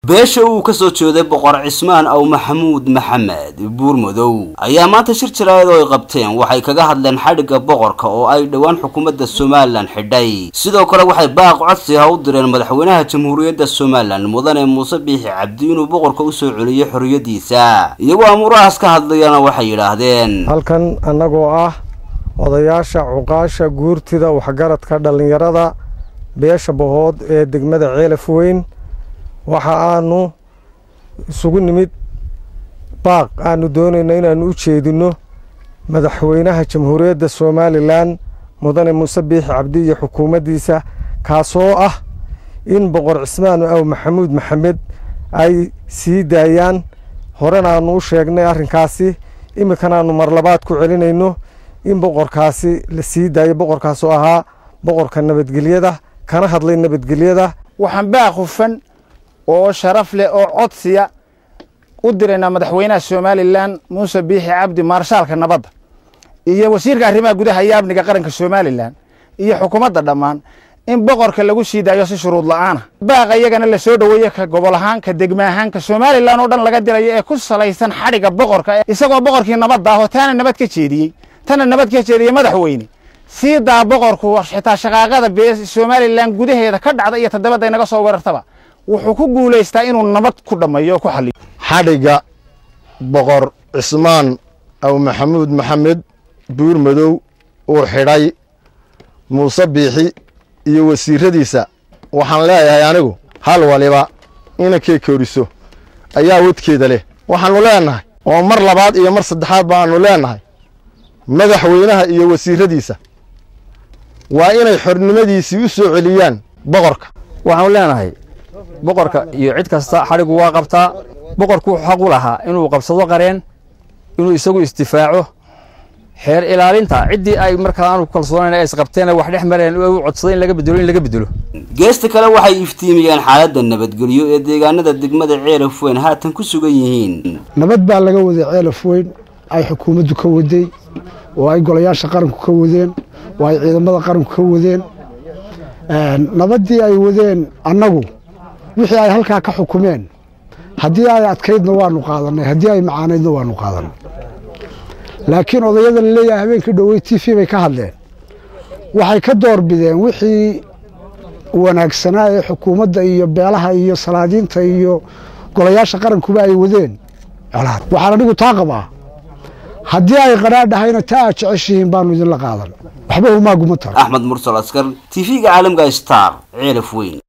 beesha uu ka soo jeeday boqor cismaan aw maxamuud maxamed buurmadow ayaa maanta shir jaraayad oo ay qabteen waxay kaga hadleen xadhigga boqorka oo ay dhowaan xukuumadda somalilan xidhay sidoo kale waxay baaq codsi ah u direen madaxweynaha jamhuuriyadda somalilan mudane muuse biixi cabdi inuu boqorka usoo celiyo xorriyadiisa iyagoo amuurahaas ka hadlayana waxay yidhaahdeen halkan annagoo ah odayaasha cuqaasha guurtida waxgaradka dhallinyarada beesha bahood ee degmada ceelaf weyn waxa aanu isugu nimid baaq aanu doonayna inaanu u jeedinno madaxweynaha jamhuuriyadda somalilan mudane muuse biixi cabdi iyo xukuumaddiisa kaasoo ah in boqor cismaan aw maxamuud maxamed ay sii daayaan horena aanu u sheegnay arrinkaasi iminkanaanu marlabaad ku celinayno in boqorkaasi la sii daayo boqorkaasoo ahaa boqorka nabadgelyada kana hadlay nabadgelyada waxaan baaq hufan oo sharaf leh oo codsiya u diraynaa madaxweynaha somalilan muuse biixi cabdi maarshaalka nabadda iyo wasiirka arrimaha gudaha iyo amniga qaranka somalilan iyo xukuumadda dhammaan in boqorka lagu sii daayo si shuruud la'aana baaqa iyagana la soo dhoweeye ka gobol ahaan ka degma ahaan ka somalilan oo dhan laga dirayo ee ku salaysan xadhigga boqorka isagoo boqorkii nabadda ah oo taana nabad ka jeediyey tana nabad ka jeediyey madaxweyne sii daa boqorku xitaa shaqaaqada somalilan gudaheeda ka dhacda iyo toddobada inaga soo weerartaba wuxuu ku guulaystaa inuu nabad ku dhammeeyo oo ku xaliyo xadhigga boqor cismaan aw maxamuud maxamed buurmadow uu xidhay muuse biixi iyo wasiiradiisa waxaan leeyahay anigu hal waliba inankay koriso ayaa wadkeeda leh waxaannu leennahay oo mar labaad iyo mar saddexaad baannu leennahay madaxweynaha iyo wasiiradiisa waa inay xornimadiisii u soo celiyaan boqorka waxaanu leenahay boqorka iyo cid kasta xadhigu waa qabtaa boqorku wuxuu xaq u lahaa inuu qabsado qareen inuu isagu isdifaaco xeer ilaalinta ciddii ay markaa aanu kalsoonayn ay isqabteen wax dhex mareen u codsaday in laga bedelo in laga bedelo geesta kale waxay iftiimiyeen xaaladda nabadgelyo ee deegaanada degmada ceelaf weyn haatan ku sugan yihiin nabad baa laga waday ceelaf weyn ay xukuumaddu ka waday oo ay golayaasha qaranku ka wadeen oo ay ciidamada qaranku ka wadeen nabaddii ay wadeen annagu wixii ay halkaa ka xukumeen haddii ay adkaydna waanu qaadanay haddii ay macaanaydna waanu qaadanay laakiin odayada la leeyahay habeenkii dhowey t v bay ka hadleen waxay ka door bideen wixii wanaagsanaa ee xukuumadda iyo beelaha iyo salaadiinta iyo golayaasha qarankuba ay wadeen colaad waxaan anigu taa qabaa haddii ay qadhaadhahayna taa aad jeceshihiin baanu idinla qaadan waxba humaaguma taro axmed mursal askar t v-ga caalamka star ceelaf weyn